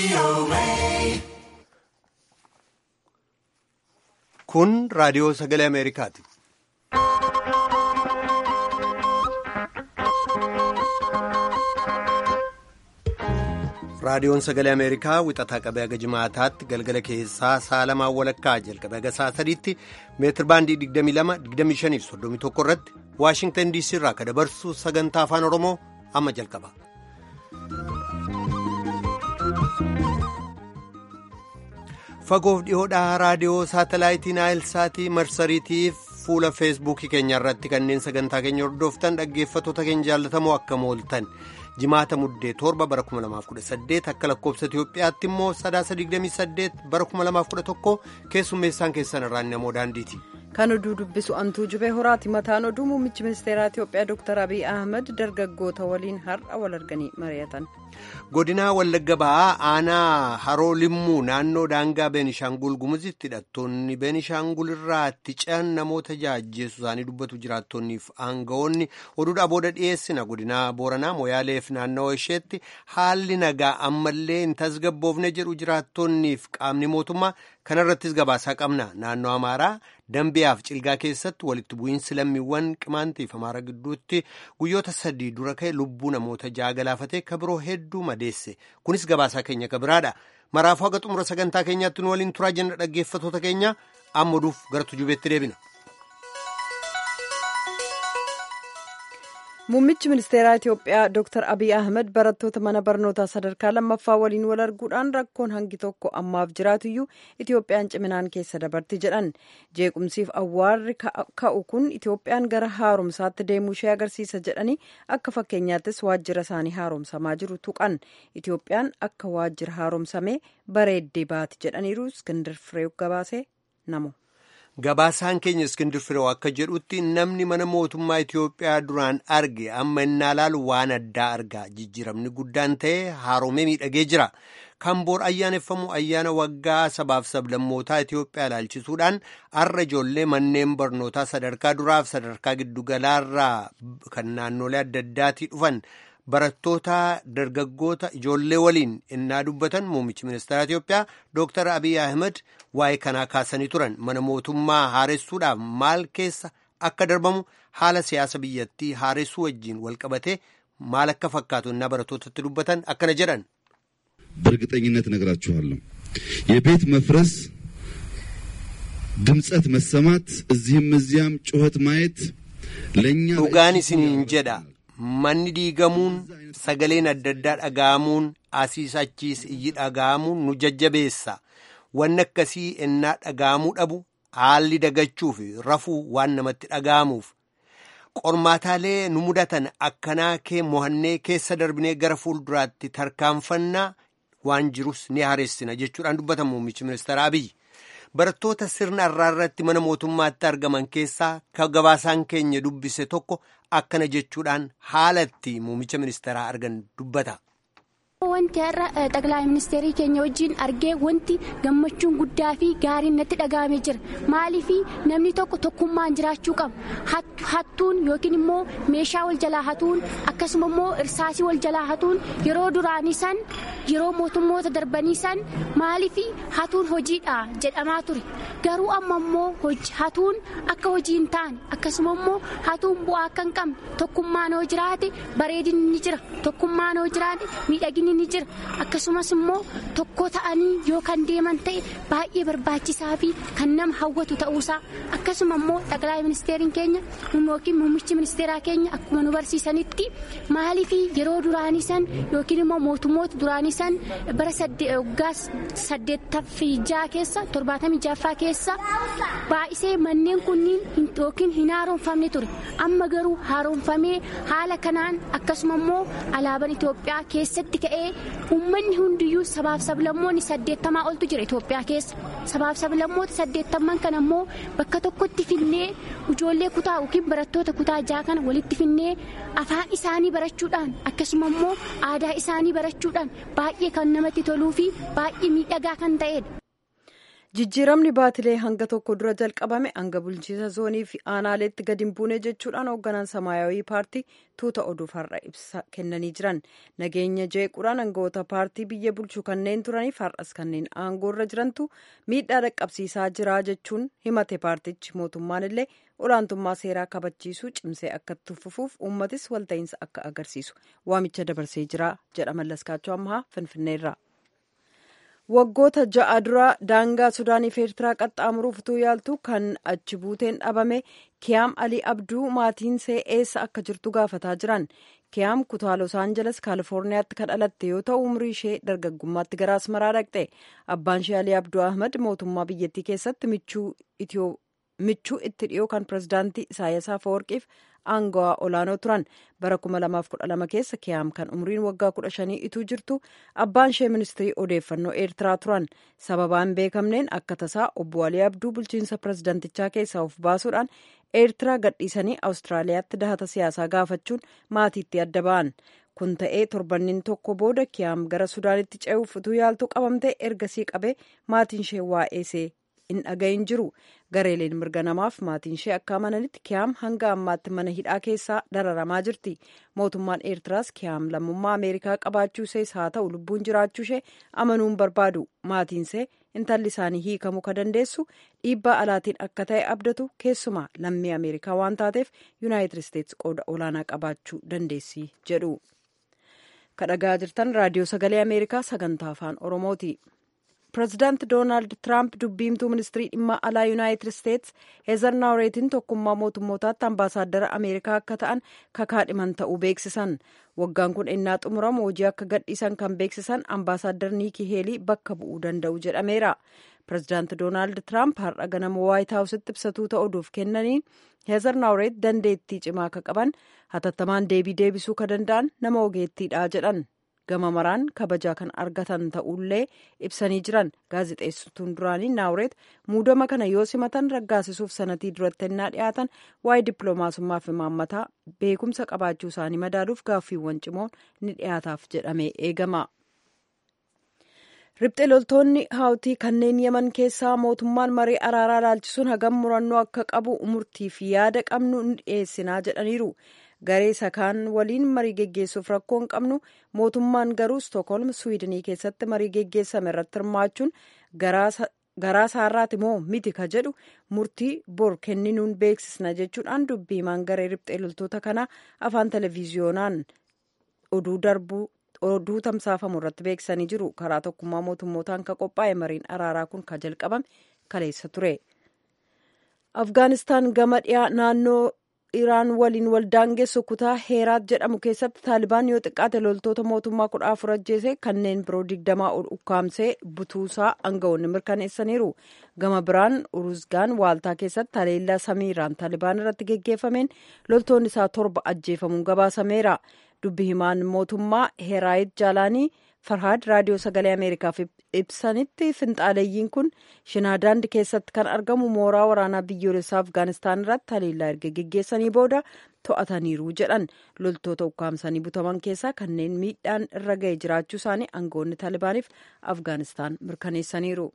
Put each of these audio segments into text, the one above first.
Kun raadiyoo sagalee Ameerikaati. Raadiyoon sagalee Ameerikaa wixataa qabee haga jimaataatti galgala keessaa sa'a lamaan walakkaa jalqabee haga sa'a sadiitti meetir baandii 22-25 fi 31 irratti Waashingtan DC irraa akka dabarsu sagantaa afaan Oromoo amma jalqaba. Fagoof dhiyoodhaa raadiyoo saatalaayitii Naayilsaatii marsariitiif fuula feesbuukii keenya irratti kanneen sagantaa keenya hordoftan dhaggeeffattoota keenya jaallatamoo akka mooltan. jimaata muddee torba bara 2018 akka lakkoobsa Itiyoophiyaatti immoo sadaasa 28 bara 2011 keessummeessaan keessan irraan namoo daandiiti. Kan oduu dubbisu antuu jubee horaati mataan oduu muummichi ministeeraa Itiyoophiyaa Dr. Abiy Ahmed dargaggoota waliin har'a wal arganii mari'atan. Godinaa Wallagga Bahaa aanaa Haroo Limmuu naannoo daangaa Beenishaangul Gumuzitti hidhattoonni Beenishaangul irraa itti ce'an namoota jaajjeessu isaanii dubbatu jiraattonniif aangawoonni oduudhaa booda dhiyeessina godinaa Booranaa Moyaaleef naannawaa isheetti haalli nagaa ammallee hin tasgabboofne jedhu jiraattonniif qaamni mootummaa kanarrattis gabaasaa qabna naannoo Amaaraa Dambiyaaf Cilgaa keessatti walitti bu'iinsi lammiiwwan qimaantiif Amaara gidduutti guyyoota sadii dura ka'e lubbuu namoota ja'a galaafatee ka biroo hedduu madeesse kunis gabaasaa keenya ka biraadha maraafuu haga xumura sagantaa keenyaatti nu waliin turaa jenna dhaggeeffattoota keenya amma oduuf gara tujubeetti deebina. Muummichi ministeeraa Itiyoophiyaa Dr. Abiy Ahmed barattoota mana barnootaa sadarkaa lammaffaa waliin wal arguudhaan rakkoon hangi tokko ammaaf jiraatuyyuu Itiyoophiyaan ciminaan keessa dabarti jedhan. Jeequmsiif awwaarri ka'u kun Itiyoophiyaan gara haaromsaatti deemuu ishee agarsiisa jedhanii akka fakkeenyaattis waajjira isaanii haaromsamaa jiru tuqan. Itiyoophiyaan akka waajjira haaromsamee bareeddee baati jedhaniiru Iskindar Fireew gabaasee namo. Gabaasaan keenya Iskindir Firoo akka jedhutti namni mana mootummaa Itiyoophiyaa duraan arge amma innaa laalu waan addaa argaa jijjiiramni guddaan ta'e haaromee miidhagee jira. Kan boor ayyaaneffamu ayyaana waggaa sabaaf sablammootaa Itiyoophiyaa ilaalchisuudhaan har'a ijoollee manneen barnootaa sadarkaa duraaf sadarkaa giddugalaarraa kan naannolee adda addaatii dhufan. barattoota dargaggoota ijoollee waliin innaa dubbatan muummichi ministeera Itiyoophiyaa Dr. Abiy Ahmed waa'ee kanaa kaasanii turan mana mootummaa haaressuudhaaf maal keessa akka darbamu haala siyaasa biyyattii haaressuu wajjiin walqabatee maal akka fakkaatu innaa barattootatti dubbatan akkana jedhan. በእርግጠኝነት እነግራችኋለሁ የቤት መፍረስ ድምፀት መሰማት እዚህም እዚያም ጩኸት ማየት ለእኛ dhugaan isiniin jedha manni diigamuun sagaleen adda addaa dhaga'amuun asiis achiis iyyi dhaga'amuun nu jajjabeessa wanni akkasii ennaa dhaga'amuu dhabu haalli dagachuu fi rafuu waan namatti dhaga'amuuf qormaataalee nu mudatan akkanaa kee mohannee keessa darbinee gara fuulduraatti tarkaanfannaa waan jirus ni haareessina jechuudhaan dubbatan muummichi ministeera Abiy. barattoota sirna irraa irratti mana mootummaatti argaman keessaa ka gabaasaan keenya dubbise tokko akkana jechuudhaan haalatti muummicha ministeeraa argan dubbata. Wanti har'a xaqilaa ministeerii keenya wajjin argee wanti gammachuun guddaa fi gaariin natti dhaga'amee jira. Maaliif namni tokko tokkummaan jiraachuu qaba. Hattuun yookiin immoo meeshaa wal jalaa hatuun akkasuma immoo irsaasii wal jalaa hatuun yeroo duraanii san yeroo mootummoota darbanii san maaliif hatuun hojiidha jedhamaa ture. Garuu amma immoo hatuun akka hojii hin taane akkasuma immoo hatuun bu'aa akka hin qabne tokkummaan hoo jiraate bareedinni ni jira. Tokkummaan hoo jiraate miidhaginni ni jira akkasumas immoo tokko ta'anii yoo kan deeman ta'e baay'ee barbaachisaa fi kan nama hawwatu ta'uusaa akkasuma immoo xaqilaa ministeeriin keenya yookiin muummichi ministeeraa keenya akkuma nu barsiisanitti maaliif yeroo duraanii san yookiin immoo mootummoota duraanii san bara waggaa saddeettaffii jaha keessa torbaatamii jaffaa keessa baay'isee manneen kunniin yookiin hin haaromfamne ture amma garuu haaromfamee haala kanaan akkasuma immoo alaabaan Itoophiyaa keessatti ka'ee. uummanni hundiyyuu sabaaf sablammoonni saddeettamaa oltu jira Itoophiyaa keessa sabaaf sablammoota saddeettaman kana ammoo bakka tokkotti finnee ijoollee kutaa yookiin barattoota kutaa jaha kana walitti finnee afaan isaanii barachuudhaan akkasuma immoo aadaa isaanii barachuudhaan baay'ee kan namatti toluu fi baay'ee miidhagaa kan ta'edha. jijjiiramni baatilee hanga tokko dura jalqabame hanga bulchiinsa zoonii fi aanaaleetti gadi hin buune jechuudhaan hoogganaan samaayawii paartii tuuta oduuf har'a ibsa kennanii jiran nageenya jeequudhaan aangawoota paartii biyya bulchuu kanneen turaniif har'as kanneen aangoo irra jirantu miidhaa dhaqqabsiisaa jira jechuun himate paartichi mootummaan illee olaantummaa seeraa kabachiisuu cimsee akka itti fufuuf uummatis walta'iinsa akka agarsiisu waamicha dabarsee jira jedha mallaskaachoo ammaa finfinneerra. waggoota ja'a dura daangaa sudaaniif eertiraa qaxxaamuruuf utuu yaaltu kan achi buuteen dhabame kiyaam alii abduu maatiinsee eessa akka jirtu gaafataa jiran kiyaam kutaa los aanjeles kaalifoorniyaatti kan dhalatte yoo ta'u umrii ishee dargaggummaatti gara asmaraa dhaqxe abbaan ishee alii abduu ahmad mootummaa biyyattii keessatti michuu itti dhiyoo kan pirezidaantii isaayyaas afawarqiif aangawaa olaanoo turan bara 2012 keessa kiyaam kan umriin waggaa 15 ituu jirtu abbaan ishee ministirii odeeffannoo eertiraa turan sababaan beekamneen akka tasaa obbo alii abduu bulchiinsa pirezidantichaa keessaa of baasuudhaan eertiraa gadhiisanii awustiraaliyaatti dahata siyaasaa gaafachuun maatiitti adda ba'an kun ta'ee torbannin tokko booda kiyaam gara sudaanitti ce'uuf utuu yaaltu qabamte ergasii qabee maatiin ishee waa'eesee hin dhagahin jiru gareeleen mirga namaaf maatiin ishee akka amananitti kiyaam hanga ammaatti mana hidhaa keessaa dararamaa jirti mootummaan eertiraas kiyaam lammummaa ameerikaa qabaachuu ishees haa ta'u lubbuun jiraachuu ishee amanuun barbaadu maatiinsee intalli isaanii hiikamuu ka dandeessu dhiibbaa alaatiin akka ta'e abdatu keessumaa lammii ameerikaa waan taateef yuunaayitid isteetsi qooda olaanaa qabaachuu dandeessi jedhu kadhagaa jirtan raadiyoo sagalee ameerikaa sagantaa afaan oromooti. pireezidaanti doonaald tiraamp dubbiimtuu ministirii dhimma alaa yuunaayitid isteetsi heezar naawreetiin tokkummaa mootummootaatti ambaasaaddara ameerikaa akka ta'an kakaadhiman ta'uu beeksisan waggaan kun ennaa xumuramu hojii akka gadhiisan kan beeksisan ambaasaaddar niikii heelii bakka bu'uu danda'u jedhameera pireezidaanti doonaald tiraamp har'a ganama waayit haawusitti ibsatuu ta'uudhuuf kennaniin heezar naawreet dandeettii cimaa akka qaban hatattamaan deebii deebisuu ka danda'an nama ogeettiidha jedhan gama maraan kabajaa kan argatan ta'ullee ibsanii jiran gaazixeessituun duraanii naawreet muudama kana yoo simatan raggaasisuuf sanatii duratti ennaa dhiyaatan waa'ee dippiloomaasummaa fi imaammataa beekumsa qabaachuu isaanii madaaluuf gaaffiiwwan cimoon ni dhiyaataaf jedhamee eegama. ribxe loltoonni haawtii kanneen yaman keessaa mootummaan marii araaraa ilaalchisuun hagam murannoo akka qabu murtiif yaada qabnu ni dhiyeessinaa jedhaniiru. garee sakaan waliin marii geggeessuuf rakkoo hin qabnu mootummaan garuu stookholm swiidinii keessatti marii geggeessame irratti hirmaachuun garaa saarraati moo miti ka jedhu murtii bor kenninuun beeksisna jechuudhaan dubbii himaan garee ribxee loltoota kanaa afaan televiziyoonaan oduu darbuu oduu tamsaafamu irratti beeksisanii jiru karaa tokkummaa mootummootaan ka qophaa'e mariin araaraa kun ka jalqabame kaleessa ture afgaanistaan gama dhiyaa naannoo iraan waliin waldaangeessu kutaa heeraat jedhamu keessatti taalibaan yoo xiqqaate loltoota mootummaa kudha afur ajjeese kanneen biroo digdamaa ol ukkaamsee butuusaa aangawoonni mirkaneessaniiru gama biraan uruzgaan waaltaa keessatti haleellaa samiiraan taalibaan irratti geggeeffameen loltoonni isaa torba ajjeefamuun gabaasameera dubbi himaan mootummaa heeraayit jaalaanii farhaad raadiyoo sagalee ameerikaaf ibsanitti finxaaleeyyiin kun shinaadaand keessatti kan argamu mooraa waraanaa biyyoolessaa afgaanistaan irratti haleellaa erga geggeessanii booda to'ataniiru jedhan loltoota ukkaamsanii butaman keessaa kanneen miidhaan irra ga'e jiraachuu isaanii aangawoonni taalibaaniif afgaanistaan mirkaneessaniiru.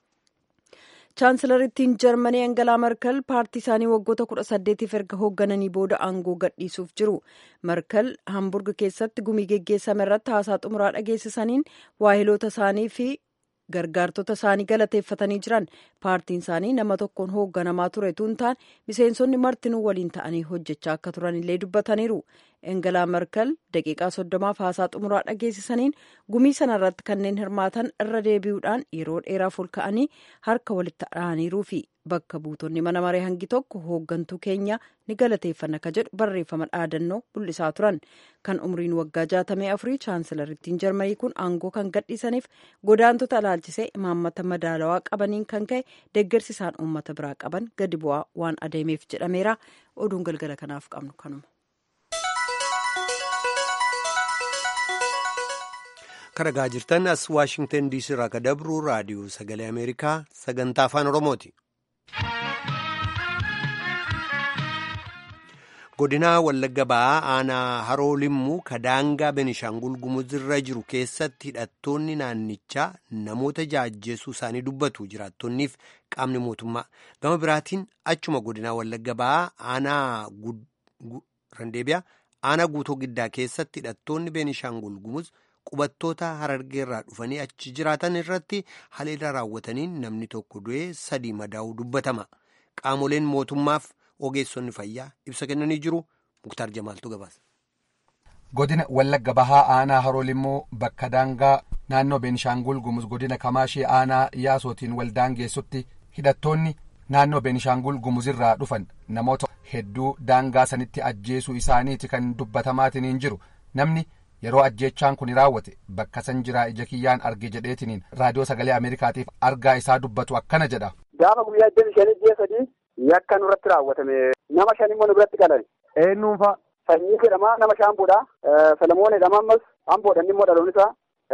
chaansilarittiin jarmanii angalaa markal paartii isaanii waggoota kudha saddeetiif erga hooggananii booda aangoo gadhiisuuf jiru markal hamburg keessatti gumii geggeessame irratti haasaa xumuraa dhageessisaniin waahiloota isaanii fi gargaartota isaanii galateeffatanii jiran paartiin isaanii nama tokkoon hoogganamaa ture tuuntaan miseensonni martinuu waliin ta'anii hojjechaa akka turan illee dubbataniiru engelaa markal daqiiqaa soddomaaf haasaa xumuraa dhageessisaniin gumii sana irratti kanneen hirmaatan irra deebi'uudhaan yeroo dheeraaf ol ka'anii harka walitti dhahaniiruu fi bakka buutonni mana maree hangi tokko hooggantuu keenya ni galateeffanna ka jedhu barreeffama dhaadannoo mul'isaa turan kan umriin waggaa jaatamee afurii chaansilarittiin jarmanii kun aangoo kan gadhiisaniif godaantota ilaalchisee imaammata madaalawaa qabaniin kan ka'e deeggarsi isaan uummata biraa qaban gadi bu'aa waan adeemeef jedhameera oduun galgala kanaaf qabnu kanuma. karagaa jirtan as waashingtan diisii irraa ka dabru raadiyoo sagalee ameerikaa sagantaa afaan oromooti. godinaa wallagga ba'aa aanaa haroo limmuu kadaangaa benishaangul gumuzirra jiru keessatti hidhattoonni naannichaa namoota jaajjeessuu isaanii dubbatu jiraattonniif qaamni mootummaa gama biraatiin achuma godinaa wallagga ba'aa aanaa randeebiyaa aanaa guutoo giddaa keessatti hidhattoonni benishaangul gumuz qubattoota harargeerraa dhufanii achi jiraatan irratti haleela raawwataniin namni tokko du'ee sadii madaa'uu dubbatama qaamoleen mootummaaf. ogeessonni fayyaa ibsa kennanii jiru muktaar jamaaltu gabaasa. godina wallagga bahaa aanaa haroo limmuu bakka daangaa naannoo beenishaangul gumuz godina kamaashii aanaa yaasootiin wal daangeessutti hidhattoonni naannoo beenishaangul gumuzirraa dhufan namoota hedduu daangaa sanitti ajjeesuu isaaniiti kan dubbatamaatiin jiru namni yeroo ajjeechaan kun raawwate bakka san jiraa ija kiyyaan arge jedheetiniin raadiyoo sagalee ameerikaatiif argaa isaa dubbatu akkana jedha. gaafa guyyaa iddoo shanii ji'a sadii yakka nurratti raawwatame nama shan immoo nurratti qalan. eenyuunfa. Sanyii jedhama nama shaamboodha. Salamoon jedhama ammas amboodha inni immoo dhaloon isaa.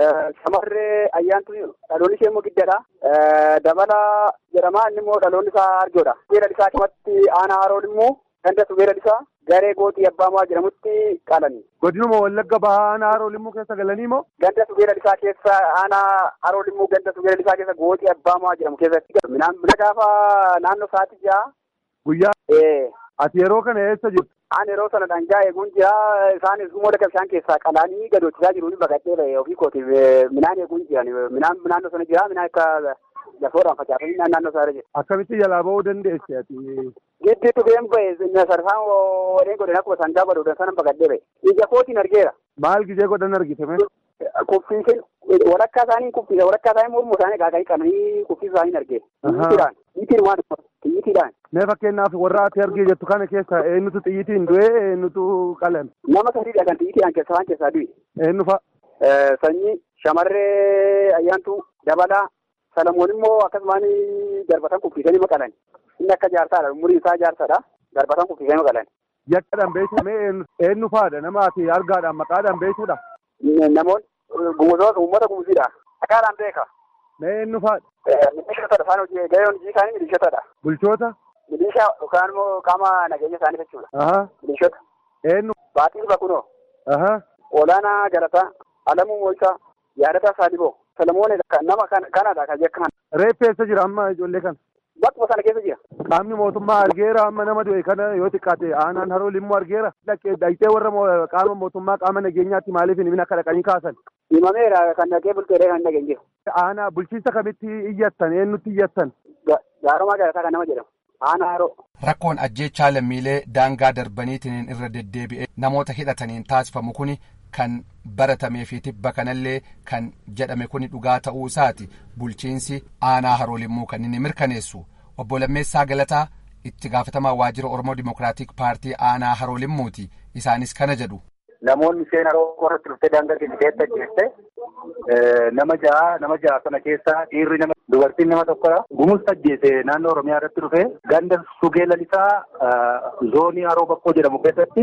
Shamarree ayyaantu dhaloon ishee immoo giddaadha. Dabala jedhama inni immoo dhaloon isaa arjoodha. Beela isaa kamatti aanaa haroon immoo ganda beela isaa garee gootii abbaamaa jedhamutti qalani. Godinuma wallagga bahaa aanaa haroo limmuu keessa galanii moo? Ganda subeela isaa keessa aanaa haroo limmuu ganda subeela isaa keessa gootii abbaamaa jedhamu keessatti. Mina gaafa naannoo sa'aatii ja'a. Guyyaa. Ati yeroo kana eessa jirtu? Aan yeroo sana dhangaa eeguun jira. Isaanis immoo laga bishaan keessaa qalaanii gadoochisaa jiru ni baqadhee ba'e ofii kootiif minaan eeguun jiran. Minaan naannoo sana jira. Minaan akka lafoodhaan facaafamee naannoo isaa irra jira. Akkamitti jalaa ba'uu dandeesse ati? Giddiitu been ba'e sarsaan wadeen godhan akkuma sangaa godhan sana baqadhee ba'e. Ija kootiin argeera. Maal gijee godhan argitame? Kuffiiseen walakkaa isaanii kuffiisa walakkaa isaanii mormuu isaanii gaaga'ii qabanii kuffiisa isaanii argee. Xiyyiitiidhaan xiyyiitiin waan xiyyiitiidhaan. Mee fakkeenyaaf warra ati argee jettu kana keessa eenyutu xiyyiitiin du'e eenyutu qalame? Nama sadiidha kan xiyyiitiidhaan keessa waan keessaa du'e. Eenyu fa'a? Sanyii shamarree ayyaantuu dabalaa Salamoon immoo akkasumaan darbatan kuffiisanii maqalan. Inni akka jaarsaadha umuriin isaa jaarsaadha. Darbatan kuffiisanii maqalan. Yakkaadhaan beekamee eenyu fa'aadha nama ati argaadhaan maqaadhaan beekuudha? Namoonni gumuzoota uummata gumuziidha. Maqaadhaan beeka. Mee eenyu fa'aadha? Milishootadha isaan hojii gahee hojii isaanii milishootadha. Bulchoota? Milishaa yookaan immoo qaama nageenya isaanii jechuudha. Aha. Milishoota. Eenyu? Baaxii Bakunoo. Aha. Olaanaa Galataa. Alamuu Mo'isaa. Yaadataa Saadiboo. Salamoon nama kanadha kan jekkaan. Reeffi eessa jira amma ijoollee kana? Bakkuma sana keessa jira. Qaamni mootummaa argeera amma nama du'e kana yoo xiqqaate aanaan haroo limmuu argeera. Dhaqxee warra qaama mootummaa qaama nageenyaatti maaliif hin akka dhaqanii kaasan? Himameera kan dhaqee bulteedha kan dhaqeen jiru. Aanaa bulchiinsa kamitti iyyattan eenyutti iyyattan? Gaarumaa Galataa kan nama jedhamu. Aanaa haroo. Rakkoon ajjeechaa lammiilee daangaa darbaniitiin irra deddeebi'ee namoota hidhataniin taasifamu kuni kan baratamee fi tibba kanallee kan jedhame kuni dhugaa ta'uu isaati bulchiinsi aanaa haroo limmuu kan inni mirkaneessu obbo Lammeessaa Galataa itti gaafatamaa waajjira Oromoo Dimookiraatik Paartii aanaa haroo limmuuti isaanis kana jedhu. Namoonni isheen haroo irratti dhuftee daangaa keessatti ajjeeste nama ja'a nama ja'a sana keessaa dhiirri nama dubartiin nama tokkodha. Gumus ajjeese naannoo Oromiyaa irratti dhufe ganda sugee lalisaa zoonii haroo bakkoo jedhamu keessatti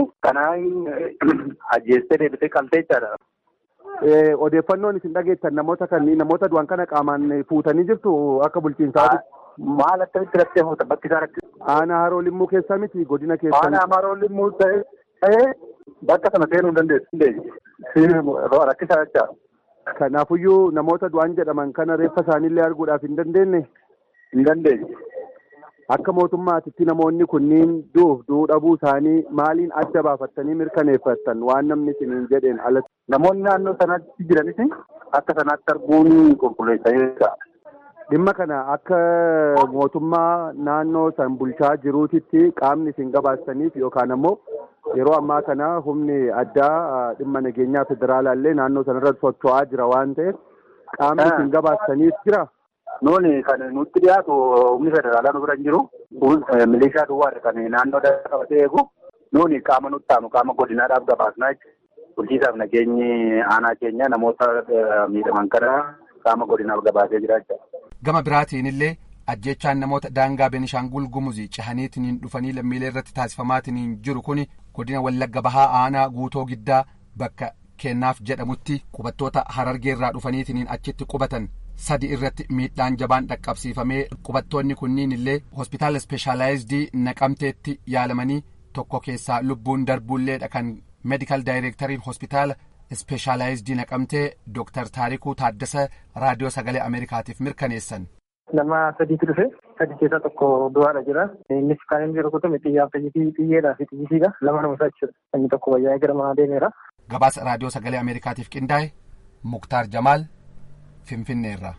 kanaan ajjeestee deebitee qaltee jechaadha. Odeeffannoon isin dhageettan namoota kan namoota du'an kana qaamaan fuutanii jirtu akka bulchiinsaati. Maal akkamitti rakkee fuuta bakki isaa rakkee. Aanaa haroo limmuu keessaa miti godina keessaa. Aanaa haroo limmuu ta'ee bakka sana seenuu hin dandeessu. Rakkisaa jecha. Kanaafuyyuu namoota du'an jedhaman kana reeffa isaaniillee arguudhaaf hin dandeenye. Hin dandeenye. Akka mootummaatitti namoonni kunniin du'uuf du'uu dhabuu isaanii maaliin adda baafattanii mirkaneeffattan waan namni isiniin jedheen alatti. Namoonni naannoo sanatti jiranis akka sanaatti arguun qulqulleessaa Dhimma kana akka mootummaa naannoo san bulchaa jiruutitti qaamni isin gabaastaniif yookaan ammoo yeroo ammaa kana humni addaa dhimma nageenyaa federaalaallee naannoo sanarra socho'aa jira waan ta'eef qaamni isin gabaastaniif jira. Nuuni kan nutti dhiyaatu humni federaalaa nu bira hin jiru. Milishaa duwwaadha kan naannoo qabatee eegu. Nuuni qaama nutti aanu qaama godinaadhaaf gabaasnaa jechuudha. Bulchiisaaf nageenyi aanaa keenya namoota miidhaman kana qaama godinaaf gabaasee jira jechuudha. Gama biraatiin illee ajjechaan namoota daangaa Benishaangul Gumuzii cehaniitiin dhufanii lammiilee irratti taasifamaatiin jiru kuni godina Wallagga Bahaa aanaa guutoo giddaa bakka kennaaf jedhamutti qubattoota harargee irraa dhufaniitiin achitti qubatan sadi irratti miidhaan jabaan dhaqqabsiifamee qubattoonni kunniin illee hospitaala ispeeshaalaayizidii naqamteetti yaalamanii tokko keessaa lubbuun darbuulleedha kan meedikaal daayireektariin hospitaala ispeeshaalaayizidii naqamtee dooktar taarikuu taaddasa raadiyoo sagalee ameerikaatiif mirkaneessan. Nama sadiitu dhufe sadii keessaa tokko du'aadha jira. Innis kan inni rukutame xiyyaa fi xiyyeedhaa fi xiyyisiidha. Lama nama isaa jechuudha. Inni tokko wayyaa gara manaa deemeera. Gabaasa raadiyoo sagalee ameerikaatiif qindaa'e Muktaar Jamaal Finfinneerraa.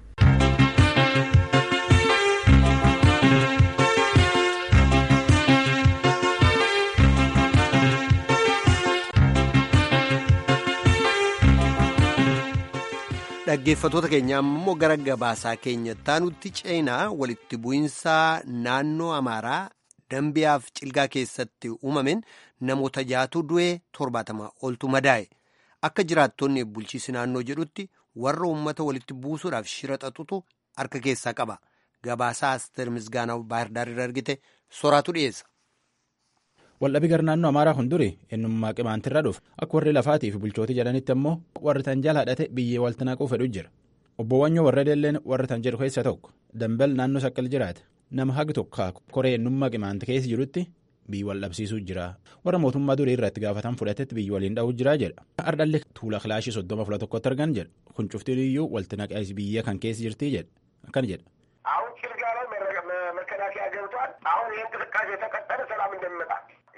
dhaggeeffatoota keenya ammoo gara gabaasaa keenyatti nutti ceenaa walitti bu'iinsaa naannoo amaaraa dambiyaaf cilgaa keessatti uumameen namoota jaatu du'ee torbaatama oltu madaa'e akka jiraattonni bulchiisi naannoo jedhutti warra uummata walitti buusuudhaaf shira xaxutu harka keessaa qaba gabaasaa asteer misgaanaa baahirdaarra argite soraatu dhiyeessa. Waldhabii gara naannoo Amaaraa hunduri eenyummaa qimaantirra dhufe akka warri lafaatii fi bulchootii jedhanitti ammoo warri tan jala hadhate biyyee walti naquu fedhu jira. Obbo Wanyoo warra Delleen warra tan jedhu keessa tokko dambal naannoo saqqal jiraate nama hagi tokko koree eenyummaa qimaanta keessa jirutti biyyi wal dhabsiisuu jira. Warra mootummaa durii irratti gaafatan fudhatetti biyyi waliin dha'uu jira jedha. Ardhalli tuula kilaashii soddoma fula tokkotti argan jedha. Kun cuftiin iyyuu walti naqees biyya kan keessa jirtii jedha. Akkana jedha. አሁን ጭልጋ ላይ መከላከያ ገብቷል። አሁን ይህ እንቅስቃሴ የተቀጠለ ሰላም እንደሚመጣ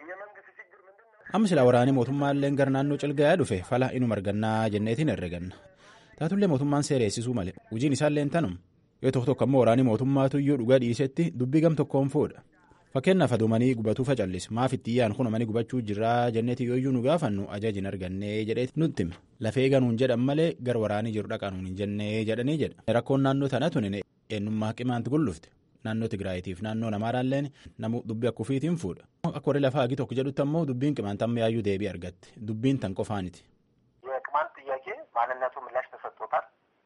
amma silaa waraanii mootummaallee gara naannoo cilgaa dhufe fala inuma argannaa jenneetiin herreganna taatullee mootummaan seereessisuu malee hojiin isaallee tanum yoo tokko tokko ammoo waraanii mootummaatu iyyuu dhugaa dhiisetti dubbii gam tokkoon fuudha fakkeenyaaf aduumanii gubatuu facallis maaf itti iyyaan kunumanii gubachuu jirraa jenneeti yooyyuu nu gaafannu ajajin argannee jedheeti nutti hima lafee ganuun jedhan malee gara waraanii jiru dhaqanuun hin jennee jedhanii jedha rakkoon naannoo tana tunin eenyummaa qimaanti gullufte. naannoo Tigraayitiif naannoo Amaaraalleen namu dubbii akka ofiitiin fuudha. Akka warri lafaa hagi tokko jedhutti ammoo dubbiin qimaanta amma yaayyuu deebii argatte. Dubbiin tan qofaaniti. የቅማንት ጥያቄ ማንነቱ ምላሽ ተሰጥቶታል።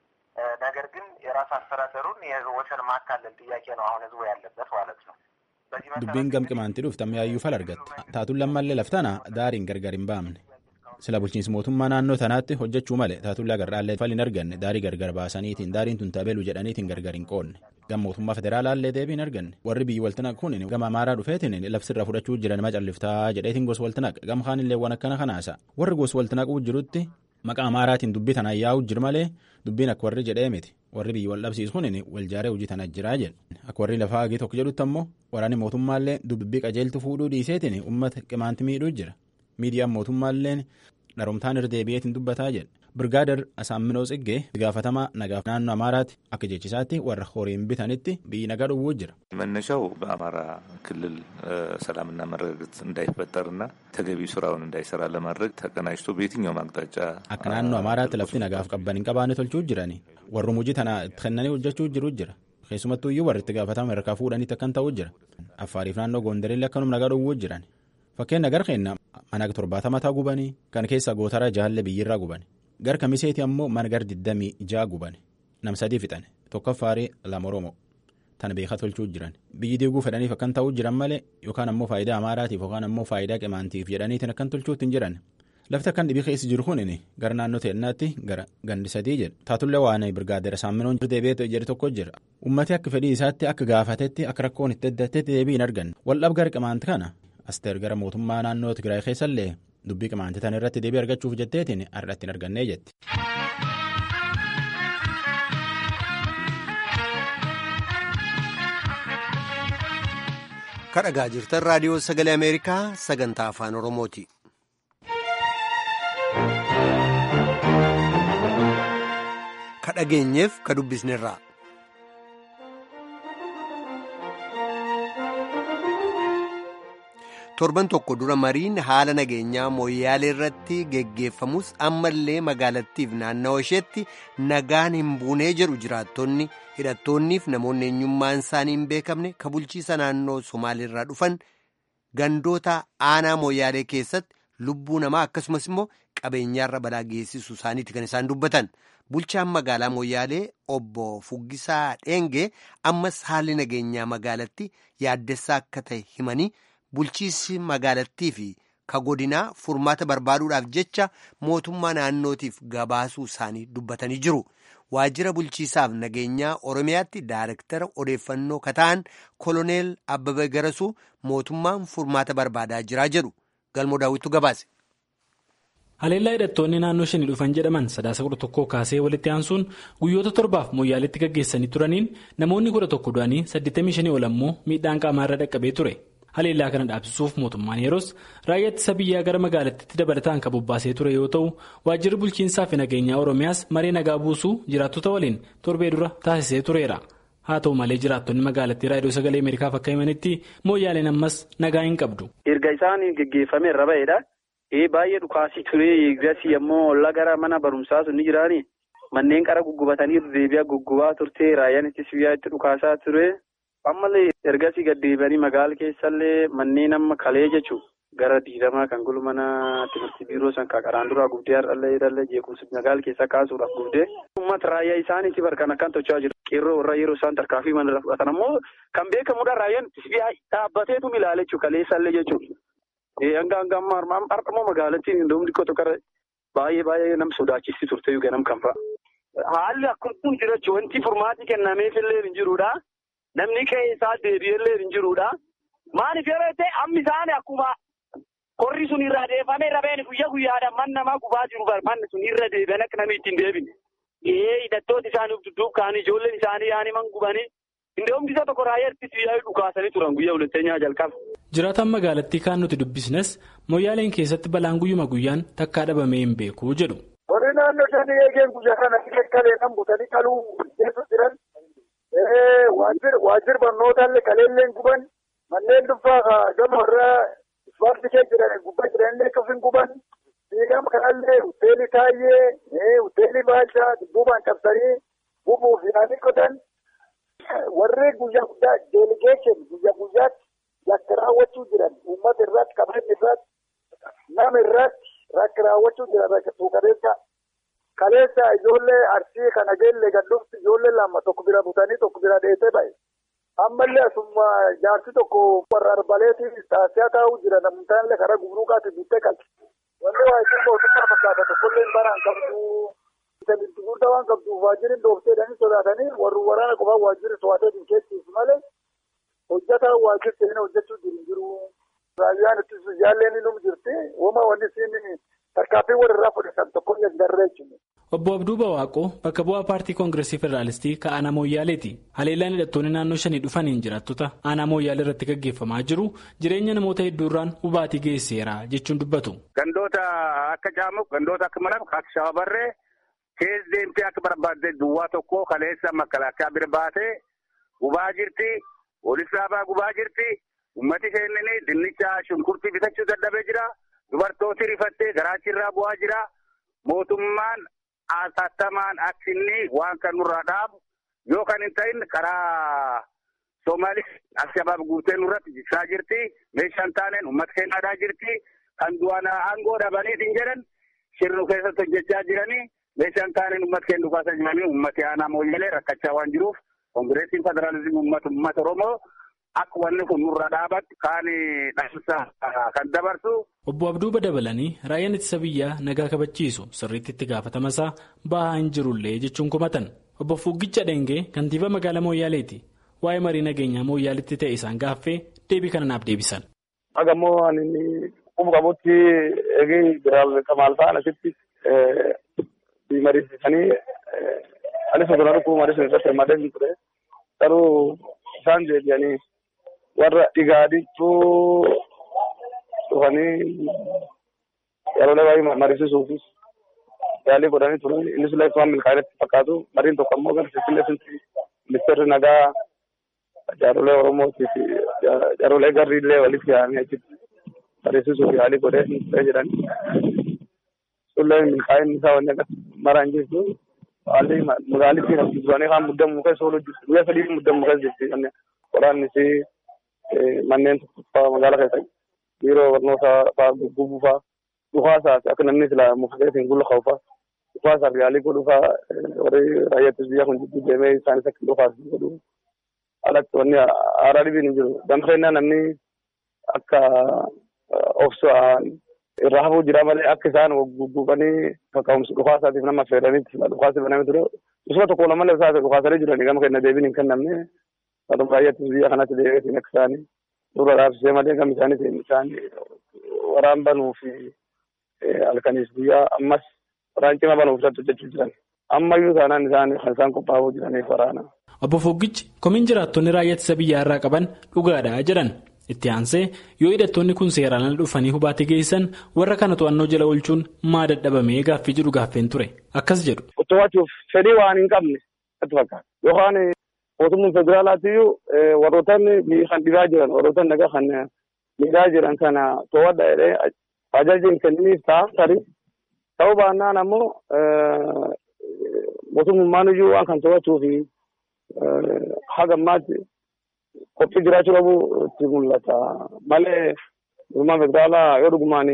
ነገር ግን የራስ አስተዳደሩን የወሰን ማካለል ጥያቄ ነው አሁን ህዝቡ ያለበት ማለት ነው። dubbiin gam qimaantii dhufte amma yaayyuu fal argatte. Taatuun lammallee laftana daariin gargar hin baamne. sila bulchiinsi mootummaa naannoo tanaatti hojjechuu malee taatullaa garraallee fal hin arganne daarii gargar baasaniitiin daariin tun tabelu jedhaniitiin gargar hin qoonne gam mootummaa federaalaallee deebii hin arganne warri biyyi waltinaq kun gama amaaraa dhufeetiin labsirra fudhachuu jiran macalliftaa jedheetiin gos waltinaq gam kaanillee waan akkana kanaasa warri gos waltinaquu jirutti maqaa amaaraatiin dubbii tanaan yaa'uu jiru malee dubbiin akka warri jedhee miti warri biyyi wal dhabsiisu kun wal jaaree hojii tana jiraa jedhe akka warri lafaa hagii tokko jedhutti ammoo waraanni mootummaallee dubbii qajeeltu fuudhuu dhiiseetiin uummata qimaanti miidhuu jira miidiyaan mootummaalleen dharomtaan irra deebi'eetiin dubbataa jedhe birgaadar asaamminoo tsiggee gaafatamaa nagaaf naannoo amaaraatti akka jechisaatti warra horiin bitanitti biyyi nagaa dhowwuu jira. መነሻው በአማራ ክልል ሰላምና መረጋጋት እንዳይፈጠርና ተገቢ ስራውን እንዳይሰራ ለማድረግ ተቀናጅቶ በየትኛውም አቅጣጫ akka naannoo amaaraatti lafti nagaaf qabban hin qabaanne tolchuu jirani warrum hojii tana itti kennanii hojjechuu jiru jira keessumattuu iyyuu warri itti gaafatama harkaa fuudhaniitti akkan ta'uu jira affaariif naannoo goondarillee akkanum nagaa dhowwuu jiran fakkeenya gar keenna mana torbaatama taa gubanii kan keessa gootara jaalle biyyirraa gubani gar kamiseeti ammoo mana gar diddamii jaa gubani nam sadii fixan tokkoffaarii lama oromoo tana beekaa tolchuu jiran biyyi diiguu fedhaniif akkan ta'uu jiran malee yookaan ammoo faayidaa amaaraatiif yookaan ammoo faayidaa qimaantiif jedhaniitiin akkan tolchuutti hin jiran lafti akkan dhibii keessa jiru kun gara naannoo teennaatti gara gandi sadii jedha taatullee waan birgaadeera saaminoon deebi'ee jedhe tokko jira ummati akka fedhii isaatti akka gaafatetti akka rakkoon itti addatetti deebii hin arganne waldhab gara qimaanti kana asteer gara mootummaa naannoo tigraay keessallee dubbii qimaanti tan irratti deebii argachuuf jetteetiin har'atti hin argannee jetti. kadhagaa jirtan raadiyoo sagalee ameerikaa sagantaa afaan oromooti. kadhageenyeef ka dubbisnerraa. torban tokko dura mariin haala nageenyaa mooyyaalee irratti geggeeffamus ammallee magaalattiif naannawa isheetti nagaan hin buunee jedhu jiraattonni hidhattoonniif namoonni eenyummaan isaanii hin beekamne ka bulchiisa naannoo somaaliirraa dhufan gandoota aanaa mooyyaalee keessatti lubbuu namaa akkasumas immoo qabeenyaarra balaa geessisuu isaaniiti kan isaan dubbatan bulchaan magaalaa mooyyaalee obbo Fuggisaa Dheengee ammas haalli nageenyaa magaalatti yaaddessaa akka ta'e himanii. bulchiisi magaalattii fi ka godinaa furmaata barbaaduudhaaf jecha mootummaa naannootiif gabaasuu isaanii dubbatanii jiru. Waajjira bulchiisaaf nageenyaa Oromiyaatti daayirektara odeeffannoo kataan koloneel Abbabee Garasuu mootummaan furmaata barbaadaa jiraa jedhu. Galmoo daawwitu gabaase. Haleellaa hidhattoonni naannoo shanii dhufan jedhaman sadaasa kudha tokkoo kaasee walitti aansuun guyyoota torbaaf moyyaaleetti gaggeessanii turaniin namoonni kudha tokko du'anii 85 ol ammoo miidhaan qaamaa irra dhaqqabee ture. Haleellaa kana dhaabsisuuf mootummaan yeroos raayyaa ittisa biyyaa gara magaalattiitti dabalataan kan bobbaasee ture yoo ta'u waajjirri bulchiinsaa fi nageenyaa Oromiyaas maree nagaa buusuu jiraattota waliin torbee dura taasisee tureera. Haa ta'u malee jiraattonni magaalattii raadiyoo sagalee Ameerikaaf akka himanitti mooyyaaleen ammas nagaa hin qabdu. Erga isaan geggeeffame irra ba'eedha. Baay'ee dhukaasii ture eegasii ammoo ollaa gara mana barumsaa sun ni jiraani. Manneen qara guggubatanii deebi'aa guggubaa turte raayyaan ittisa biyyaa itti dhukaasaa ture. Ammallee ergasii gaddeebanii magaala keessallee manneen amma kalee jechuun gara diidamaa kan gulu mana timirtii biiroo san qaraan duraa gubdee har'allee dhallee jeequmsa magaala keessaa kaasuudhaaf gubdee. Uummata raayyaa isaaniitti barkan akkan tochaa jiru. Qeerroo irraa yeroo isaan tarkaanfii mana fudhatan ammoo kan beekamudha raayyaan ittisa biyyaa dhaabbateetu ilaala jechuudha kaleessallee jechuudha. Hanga hanga amma har'amoo magaalattiin hindoomni xiqqoo tokko baay'ee baay'ee nama sodaachisii turte ganam kan fa'a. Haalli akkuma jira wanti furmaati kennameefillee hin jirudha. Namni qe'ee isaa deebi'ellee hin jirudha. Maaliif yeroo ta'e amma isaanii akkuma qorri sun irraa deefamee rabeen guyyaa guyyaadhaan man namaa gubaa jiru manni sun irra deebi'an akka namni ittiin deebine. Ee hidhattooti isaanii dudduub ka'anii ijoolleen isaanii yaani man gubanii. Indoomni isa tokko raayyaa ittisa biyyaa dhukaasanii turan guyyaa hulateenyaa jalqaba. Jiraataan magaalattii kaan nuti dubbisnes mooyyaaleen keessatti balaan guyyuma guyyaan takkaa dhabamee hin beeku jedhu. Warri naannoo shanii eegeen guyyaa kana kalee kan butanii qaluu keessa jiran waajjir barnootaallee kaleelleen guban manneen dhuunfaa gama irraa ispaartii kee jiran gubbaa jiranillee kafin guban fiigama kanallee hoteelii taayyee hoteelii baalchaa dudduubaan cabsanii bubuuf yaanii qotan. warri guyyaa guddaa deeligeeshin guyyaa guyyaatti yakka raawwachuu jiran uummata irratti qabeenya irratti nama irratti rakka raawwachuu jiran rakka tuukareessa kaleessa ijoollee arsii kana geellee gadhuufti ijoollee lama tokko bira butanii tokko bira dheessee ba'e ammallee asuma jaarsi tokko warra arbaleetiin taasisaa taa'uu jira namtaallee karaa gubruuqaatti buttee qalti wanni waa isin mootummaa fakkaata tokkollee baraan qabdu. Itti guddaa waan qabduuf waajjirri dooftee dhanii sodaatanii warri waraana qofaa waajjirri to'atee keessis malee hojjetaa waajjirri seenaa hojjechuu jiru jiru. Raayyaan ittisu jaalleen inni jirti. Wama wanni siin tarkaanfii walirraa fudhatan tokko hin garree jechuudha. Obbo Abduu Bawaaqoo bakka bu'aa paartii koongireesii federaalistii kan aanaa Mooyyaaleeti. Haleellaan hidhattoonni naannoo shanii dhufaniin jiraattota aanaa Mooyyaalee irratti gaggeeffamaa jiru jireenya namoota hedduurraan hubaatii geesseera jechuun dubbatu. Gandoota akka Jaamuq, gandoota akka Malab, akka Shawabarree. Kees deemtee akka barbaadde duwwaa tokko kaleessa makalaakaa bira baatee gubaa jirti. Polis dhaabaa gubaa jirti. Uummati keennini dinnicha shunkurtii bitachuu dadhabee jira. Dubartooti rifattee garaachirraa bu'aa jira. Mootummaan hatattamaan aksinni waan kan nurraa dhaabu yoo kan hin ta'in karaa Somaalis Alshabaab guutee nurratti jibsaa jirti. Meeshaan taaneen uummata keenyaadhaa jirti. Kan du'aan aangoo dhabaniitiin jedhan shirru keessatti hojjechaa jiranii. Meeshaan taaneen uummata keenya dhukaasaa jiranii uummati aanaa mooyyalee rakkachaa waan jiruuf koongireesiin federaalizimii uummata uummata Oromoo akka wanni kun nurra dhaabatti kaan dhaamsa kan dabarsu. Obbo Abduu dabalanii raayyaan ittisa biyyaa nagaa kabachiisu sirriitti itti gaafatamasaa bahaa hin jirullee jechuun komatan. Obbo Fuggicha Dengee kantiibaa magaalaa Mooyyaaleeti. Waa'ee marii nageenyaa Mooyyaaleetti ta'e isaan gaaffee deebii kana naaf deebisan. Agammoo ani qubuu qabutti eegee biraal kamaal ta'an asitti mariisisanii anis osoo dhukkuu mariisan irratti hirmaatee hin ture. Garuu isaan deebi'anii warra dhigaadhiituu dhufanii yeroolee baay'ee mariisisuufis yaalii godhanii turan. Innis illee waan milkaa'inatti fakkaatu. Mariin tokko ammoo gara Finfinnee sunti ministeerri nagaa jaarolee Oromootii fi jaarolee garri illee walitti yaa'anii achitti mariisisuuf yaalii godhee hin jedhan. Sullee milkaa'inni isaa wanni akkas maraan jirtu. Haalli magaalittiin as duranii kaan muddamuu keessa oolu jirti. Guyyaa sadii muddamuu keessa jirti. Waraanni fi manneen tokkoffaa magaalaa keessa biiroo barnootaa fa'aa guggubuu fa'aa dhufaasaas akka namni sila mufteetiin gulla qabu fa'aa dhufaasaaf yaalii godhuu fa'aa warri raayyaattis biyya kun jidduu deemee isaanis akka dhufaas godhu alatti wanni haaraa dhibiin hin jiru. Gamseenyaa namni akka obsaan irraa hafuu jira malee akka isaan gugguufanii kaka'umsa dhukaasaatiif nama affeeranitti dhukaasi banamee ture usuma tokko lama isaa dhukaasanii jiranii gama kenna deebiin hin kennamne wadum baay'attis biyya kanatti deebiitiin akka isaanii dura raabsee malee gama isaaniitiin isaanii waraan banuu fi halkaniis guyyaa ammas waraan cima banuuf irratti hojjechuu jiran ammayyuu taanaan isaan kan isaan qophaa'uu jiraniif waraana. Obbo Foggichi komiin jiraattonni raayyaa ittisa biyyaa irraa qaban dhugaadha jedhan itti aansee yoo hidhattoonni kun seeraan ala dhufanii hubaatii geessan warra kana to'annoo jala oolchuun maa dadhabamee gaaffii jedhu gaaffeen ture akkas jedhu. To'achuuf fedhii waan hin qabne natti fakkaata yookaan mootummaan federaalaatiyyuu warroottan kan dhibaa jiran warroottan nagaa kan miidhaa jiran kana to'adha jedhee ajaja hin kenniniif ta'a tarii ta'uu baannaan ammoo mootummaan iyyuu waan kan to'achuuf haga ammaatti qophii jiraachuu qabu itti mul'ata malee mootummaan federaalaa yoo dhugumaan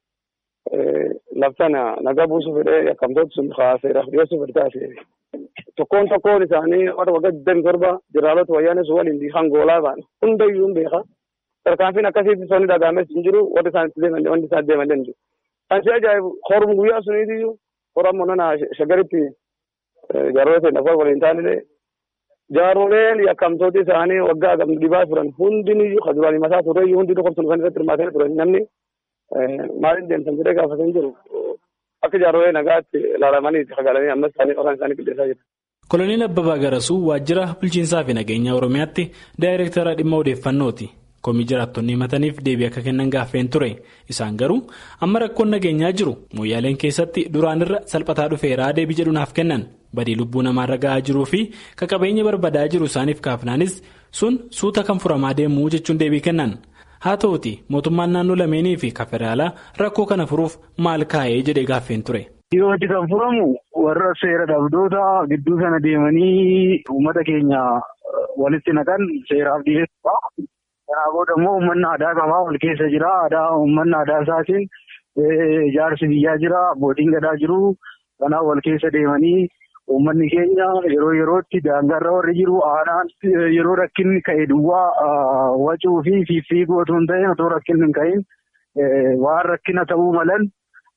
labsana nagaa buusuu fedhee yakkamtoota sun kaaseeraaf dhiyeessuu fedhe taasise tokkoon tokkoon isaanii warra waggaa digdami torba jiraalota wayyaanee sun waliin kan goolaa ba'an hundayyuu hin beeka tarkaanfiin akkasiitti sonni dhagaames hin jiru warri isaan itti deeman wanti isaan deeman hin jiru. Kan si ajaa'ibu horum guyyaa suniitiyyuu hora ammoo nana shagaritti jaarota ta'e lafa waliin taanillee jaaroleen yakkamtooti isaanii waggaa gamni dhibaa turan hundiniyyuu kaduranii mataa turreeyyuu hundi tokko sun kan irratti hirmaatanii turan namni maaliin deemsan jedhee gaafatan jiru akka jaarolee nagaatti ilaalamanii sagaalanii ammas isaanii qoraan isaanii qilleessaa jiru. Koloneel Abbabaa Garasuu waajjira bulchiinsaa fi nageenya Oromiyaatti daayireektara dhimma odeeffannooti. Komii jiraattonni himataniif deebii akka kennan gaaffeen ture. Isaan garuu amma rakkoon nageenyaa jiru mooyyaaleen keessatti duraanirra salphataa dhufeeraa deebii jedhu naaf kennan. Badii lubbuu namaarra gahaa jiruu fi qabeenya barbadaa jiru isaaniif kaafnaanis sun suuta kan furamaa deemuu jechuun deebii kennan. Haa ta'uuti mootummaan naannoo lameenii fi federaalaa rakkoo kana furuuf maal kaa'ee jedhee gaaffeen ture. Dhiyootti kan furamu warra seera dhabdoota gidduu sana deemanii uummata keenya walitti naqan seeraaf dhiyeessuudha. Kanaa booda immoo uummanni aadaa qabaa wal keessa jira. Aadaa uummanni aadaa isaatiin jaarsi biyyaa jira. Abbootiin gadaa jiru. Kanaaf wal keessa deemanii uummanni keenya yeroo yerootti daangarra warri jiru aanaan yeroo rakkinni ka'e duwwaa wacuu fi fiigguu otoo hin ta'in otoo rakkinni hin ka'in waan rakkina ta'uu malan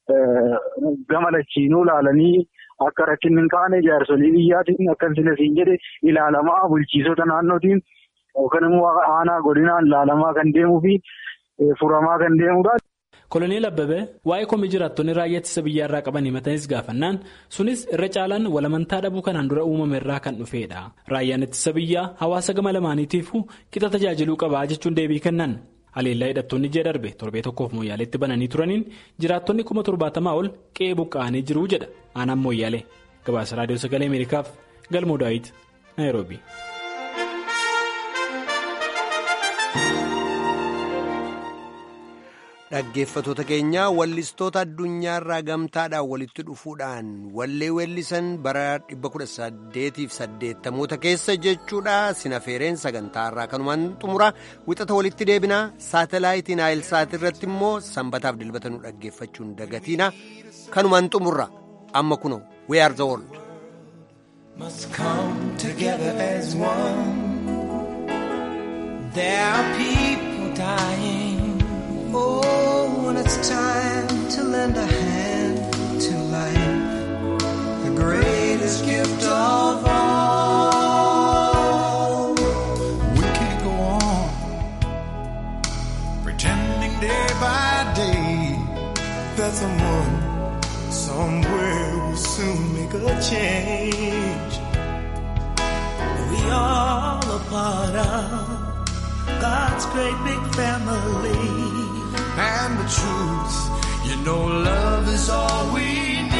gama lachiinuu ilaalanii akka rakkinni hin kaane jaarsolii biyyaatiin akka siin jedhe ilaalamaa bulchiisota naannootiin. Yookaan immoo aanaa godinaan ilaalamaa kan deemuu fi furamaa kan deemudha. Koloneel Abbabee waa'ee komii jiraattonni raayyaa ittisa biyyaa irraa qaban himatanis gaafannaan sunis irra caalaan walamantaa dhabuu kanaan dura uumame irraa kan dhufedha. Raayyaan ittisa biyyaa hawaasa gama lamaaniitiifuu qixa tajaajiluu qabaa jechuun deebii kennan. Haleellaa hidhattoonni ji'a darbe torbee tokkoof mooyyaaleetti bananii turaniin jiraattonni kuma torbaatamaa ol qe'ee buqqa'anii jiru jedha aanaan mooyyaalee. Gabaasa raadiyoo sagalee Ameerikaaf Galmoo Daawit Naayiroobi. Dhaggeeffattoota keenya wallistoota addunyaarraa gamtaadhaan walitti dhufuudhaan wallee weellisan bara 1880 keessa jechuudha sinafeereen sagantaarraa kanumaan xumura wixata walitti deebinaa saatalaayitiin naayilsaat irratti immoo sanbataaf dilbata nu dhaggeeffachuun dagatiina kanumaan xumurra amma kuno we are the world. Oh, when it's time to lend a hand to life, the greatest gift of all. We can't go on pretending day by day that someone somewhere will soon make a change. We all a part of God's great big family. And the truth, you know, love is all we need.